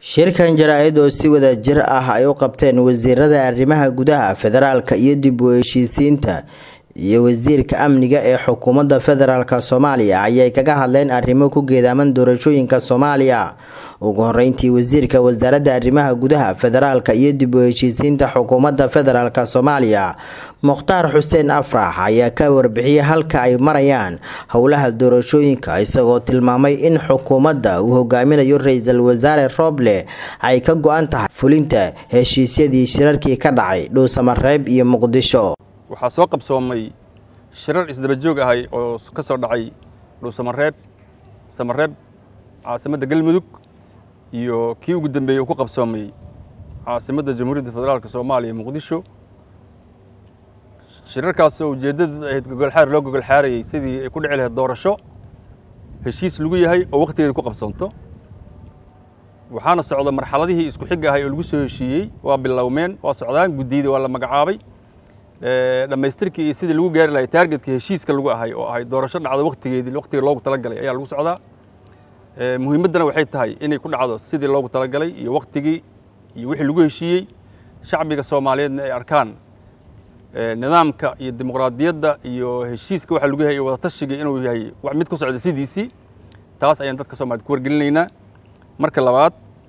shirkan jaraa-id oo si wada jir ah ay u qabteen wasiirada arrimaha gudaha federaalka iyo dib u heshiisiinta iyo wasiirka amniga ee xukuumadda federaalk soomaaliya ayay kaga hadleen arrimo ku geedaaman doorashooyinka soomaaliya ugu horeyntii wasiirka wasaaradda arrimaha gudaha federaalka iyo dib u heshiisiinta xukuumadda federaalk soomaaliya mukhtaar xuseen afrax ayaa ka warbixiyay halka ay marayaan howlaha doorashooyinka isagoo tilmaamay in xukuumadda uu hogaaminayo ra-iisul wasaare rooble ay ka go-an tahay fulinta heshiisyadii shirarkii ka dhacay dhuusamareeb iyo muqdisho waxaa soo qabsoomay shirar isdaba joog ahay oo ka soo dhacay dhuusamareeb samareeb caasimadda galmudug iyo kii ugu dambeeyey uu ku qabsoomay caasimadda jamhuuriyadda federaalk soomaaliya muqdisho shirarkaas oo ujeeddada ahayd gogolxaar loo gogolxaarayay sidii ay ku dhici lahayd doorasho heshiis lagu yahay oo wakhtigeeda ku qabsoonto waxaana socda marxaladihii isku xigga ahay oo lagu soo heshiiyey waa bilowmeen waa socdaan guddiyada waa la magacaabay dhammaystirkii iyo sidii lagu gaari lahay taargetka heshiiska lagu ahay oo ahay doorasho dhacdo wakhtigeedii wakhtiga loogu talagalay ayaa lagu socdaa muhiimaddana waxay tahay inay ku dhacdo sidii loogu talagalay iyo wakhtigii iyo wixii lagu heshiiyey shacbiga soomaaliyeedna ay arkaan nidaamka iyo dimuqraadiyadda iyo heshiiska waxa lagu yahay iyo wadatashiga inuu yahay wax mid ku socda sidiisii taas ayaan dadka soomaaliyed ku wargelinaynaa marka labaad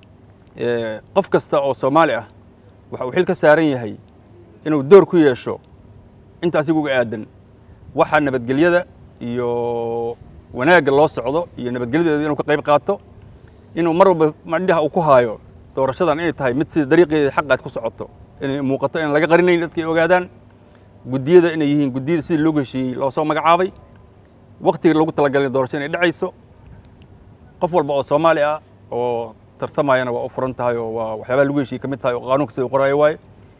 qof kasta oo soomaali ah waxa uu xil ka saaran yahay inuu door ku yeesho inta asiga uga aadan waxa nabadgelyada iyo wanaagga loo socdo iyo nabadgelyadeeda inuu ka qayb qaato inuu mar walba mandhaha uu ku haayo doorashadan inay tahay mid sida dariiqeeda xaqaad ku socoto inay muuqato inaan laga qarinayn dadka ay ogaadaan guddiyada inay yihiin guddiyada sidii loogu heshiiyey loo soo magacaabay wakhtiga loogu talagalay doorasho inay dhacayso qof walba oo soomaali ah oo tartamayana waa u furan tahay oo waa waxyaabaha lagu heshiiyey ka mid tahay oo qaanuunka sida u qoraayo waaye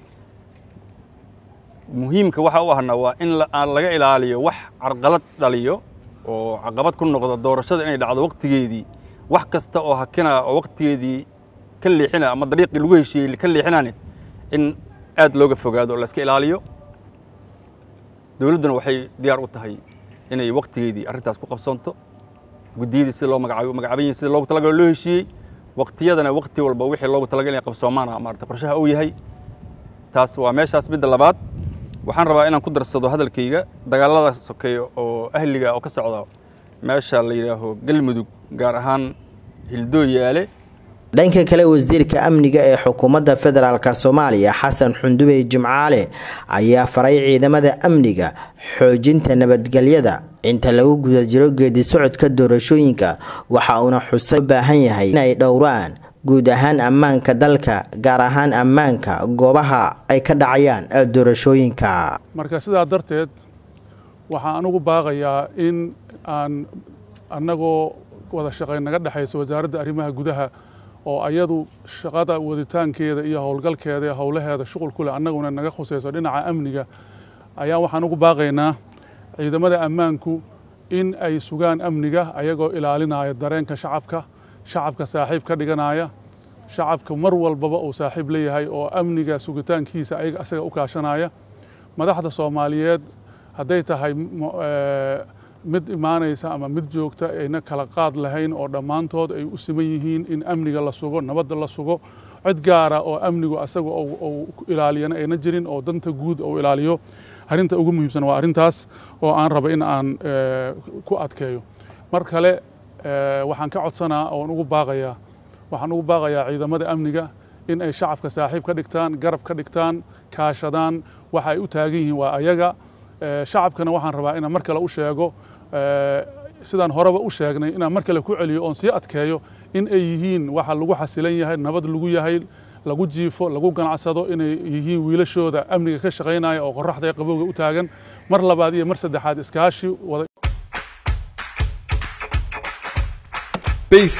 muhiimka waxa u ahna waa in aan laga ilaaliyo wax carqalad dhaliyo oo caqabad ku noqda doorashada inay dhacdo wakhtigeedii wax kasta oo hakina oo wakhtigeedii ka leexina ama dariiqii lagu heshiiyey ka leexinane in aad looga fogaado oo la iska ilaaliyo dowladduna waxay diyaar u tahay inay wakhtigeedii arrintaas ku qabsoonto guddiyadii sida loo magacaabay u magacaaban yihin sida loogu talagalo loo heshiiyey wakhtiyadana wakhti walba wixii loogu talagal inay qabsoomaana maarata qorshaha uu yahay taas waa meeshaas midda labaad waxaan rabaa inaan ku darsado hadalkayga dagaalada sokeeya oo ahliga oo ka socda meesha la yidhaaho galmudug gaar ahaan hildooyaale dhanka kale wasiirka amniga ee xukuumadda federaalk soomaaliya xasan xundubey jimcaale ayaa faray ciidamada amniga xoojinta nabadgelyada inta lagu guda jiro geedi socodka doorashooyinka waxa uuna xusa baahan yahay inay dhowraan guud ahaan ammaanka dalka gaar ahaan ammaanka goobaha ay ka dhacayaan doorashooyinka marka sidaa darteed waxaan anugu baaqayaa in aan annagoo wada shaqayn naga dhexayso wasaaradda arrimaha gudaha oo ayadu shaqada waditaankeeda iyo howlgalkeeda iyo howlaheeda shuqul ku leh annaguna naga khusayso dhinaca amniga ayaa waxaan ugu baaqaynaa ciidamada ammaanku in ay sugaan amniga ayagoo ilaalinaya dareenka shacabka shacabka saaxiib ka dhiganaya shacabka mar walbaba uu saaxiib leeyahay oo amniga sugitaankiisa ayaga asaga u kaashanaya madaxda soomaaliyeed hadday tahay mid imaanaysa ama mid joogta ayna kala qaad lahayn oo dhammaantood ay u siman yihiin in amniga la sugo nabadda la sugo cid gaara oo amnigu asaga uu ilaaliyana ayna jirin oo danta guud uu ilaaliyo arrinta ugu muhiimsan waa arrintaas oo aan raba in aan ku adkeeyo mar kale waxaan ka codsanaa oon ugu baaqayaa waxaan ugu baaqayaa ciidamada amniga in ay shacabka saaxiib ka dhigtaan garab ka dhigtaan kaashadaan waxa ay u taagan yihiin waa ayaga shacabkana waxaan rabaa inaan mar kale u sheego sidaan horeba u sheegnay inaan mar kale ku celiyo oon sii adkeeyo in ay yihiin waxa lagu xasilan yahay nabad lagu yahay lagu jiifo lagu ganacsado inay yihiin wiilashooda amniga ka shaqaynaya oo qoraxda ee qabowga u taagan mar labaad iyo mar saddexaad iskaashi wada bc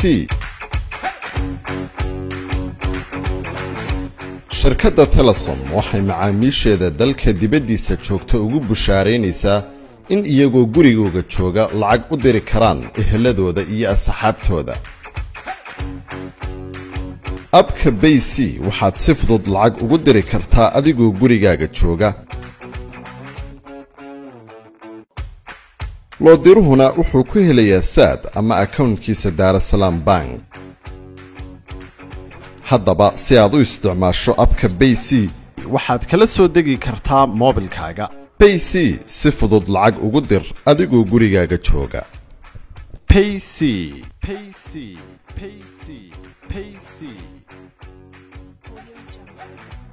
shirkadda telesom waxay macaamiisheeda dalka dibaddiisa joogta ugu bushaaraynaysaa in iyagoo gurigooga jooga lacag u diri karaan eheladooda iyo asxaabtooda abka bay c waxaad si fudud lacag ugu diri kartaa adigoo gurigaaga jooga loodiruhuna wuxuu ku helayaa saad ama akownkiisa daarasalaam bank haddaba si aad u isticmaasho abka bay c waxaad kala soo degi kartaa moobilkaaga bay c si fudud lacag ugu dir adigoo gurigaaga jooga payc payc payc payc